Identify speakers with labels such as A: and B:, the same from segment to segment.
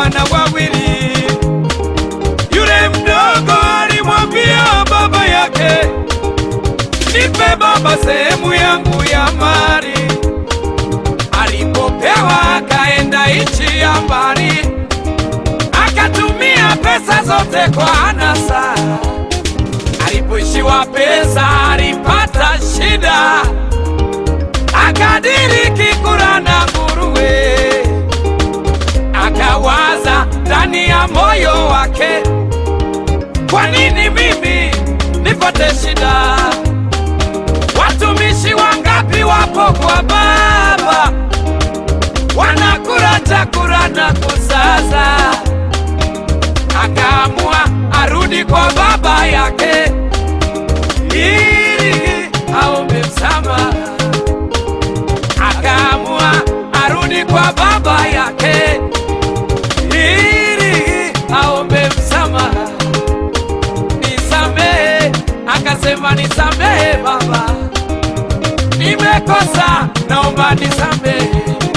A: wana wawili. Yule mdogo alimwambia baba yake, nipe baba sehemu yangu ya mali. Alipopewa akaenda nchi ya mbali, akatumia pesa zote kwa anasa. Alipoishiwa pesa alipata shida, akadiriki kula na nguruwe. Akawaza ndani ya moyo wake, kwa nini mimi nipate shida? Watumishi wangapi wapo kwa baba, wanakula chakula na kusaza. Akaamua arudi kwa baba yake ili aombe msamaha. Akaamua arudi kwa baba yake ili aombe msamaha. Nisamehe, akasema nisamehe baba, nimekosa, naomba nisamehe.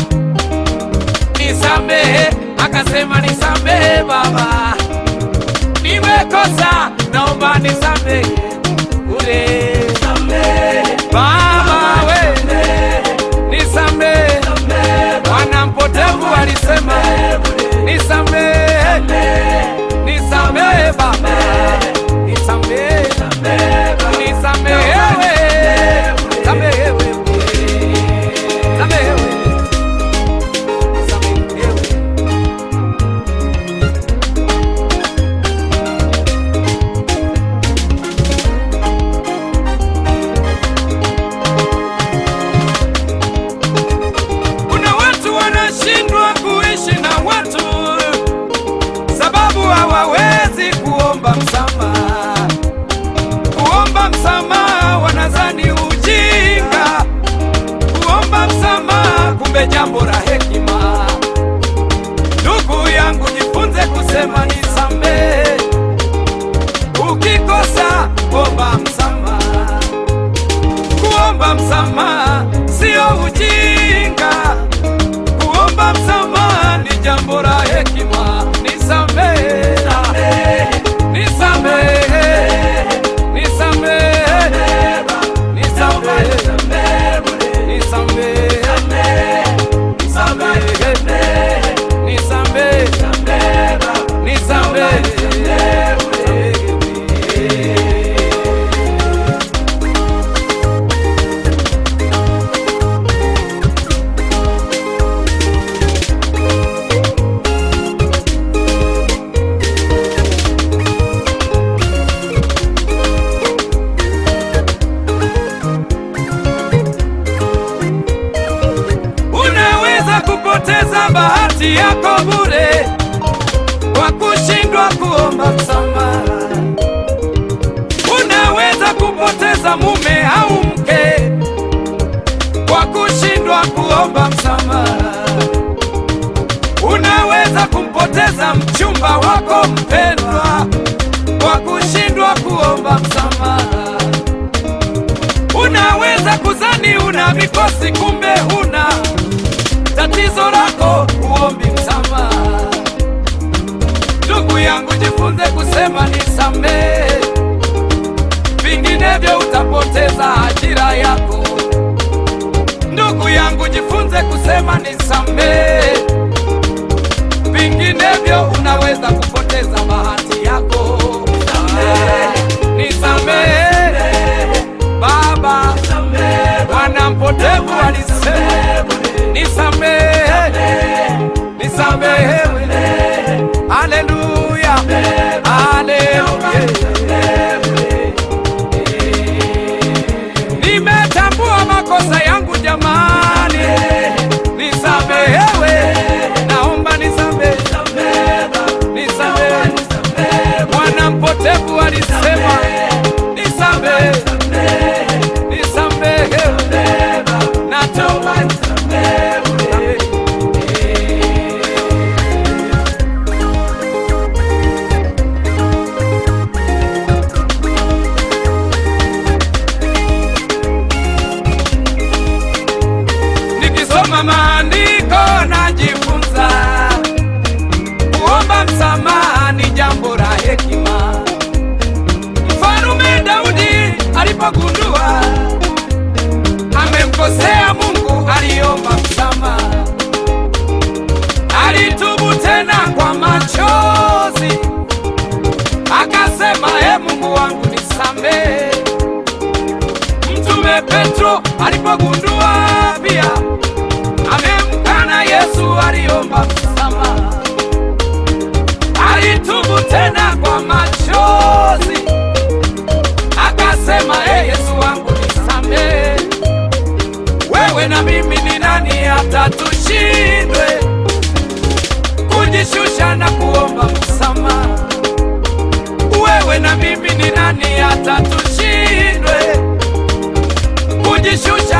A: Nisamehe, akasema nisamehe baba, nimekosa, naomba nisamehe. Ule baba we, nisamehe. Mwana mpotevu alisema nisamehe, nisamehe baba, nisamehe, nisamehewe, samehewe, samehewe, samehewe. Kuna watu wanashindwa kuishi na watu sababu hawawezi kuomba msamaha. Kuomba msamaha wanazani ujinga, kuomba msamaha kumbe jambo la hekima. Ndugu yangu, jifunze kusema nisamehe. Ukikosa omba msamaha. Kuomba msamaha sio ujinga, kuomba msamaha ni jambo la hekima. Nisamehe, nisamehe, nisamehe, nisamehe, nisamehe, nisamehe, nisamehe, nisamehe. Unaweza kupoteza bahati yako bure kwa kushindwa kuomba msamaha. Unaweza kupoteza mume au mke kwa kushindwa kuomba msamaha. Unaweza kumpoteza mchumba wako mpendwa kwa kushindwa kuomba msamaha. Unaweza kuzani una mikosi kumbe huna tatizo lako, uombi msamaha. Ndugu yangu, jifunze kusema nisamehe, vinginevyo utapoteza ajira yako. Ndugu yangu, jifunze kusema nisamehe, vinginevyo unaweza kupoteza bahati yako. Nisamehe baba, mwana mpotevu alisema nisamehe, nisamehewe. Haleluya, haleluya. Nimetambua makosa yangu jamani, nisamehewe, naomba nisamehe, nisamehe. Mwana mpotevu alisema nisamehe, nisamehewe, naomba nisamehe. Nikisoma maandiko najifunza alipogundua amemkosea Mungu, aliomba msamaha, alitubu tena kwa machozi, akasema e Mungu wangu nisamehe. Mtume Petro alipogundua pia amemkana Yesu, aliomba msamaha, alitubu tena kwa machozi, akasema e Yesu wangu nisamehe. Wewe na mimi ni nani hata tushindwe kujishusha na kuomba msamaha? Wewe na mimi ni nani hata tushindwe kujishusha